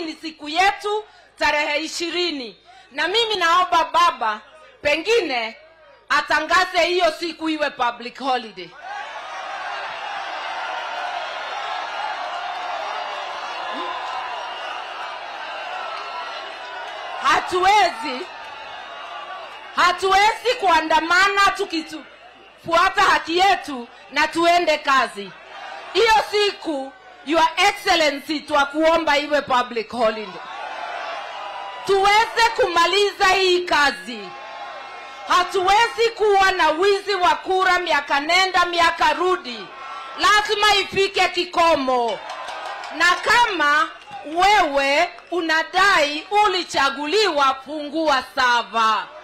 ni siku yetu tarehe ishirini na mimi naomba baba pengine atangaze hiyo siku iwe public holiday hatuwezi hatuwezi kuandamana tukifuata haki yetu na tuende kazi hiyo siku your excellency twakuomba iwe public holiday tuweze kumaliza hii kazi hatuwezi kuwa na wizi wa kura miaka nenda miaka rudi lazima ifike kikomo na kama wewe unadai ulichaguliwa fungua sava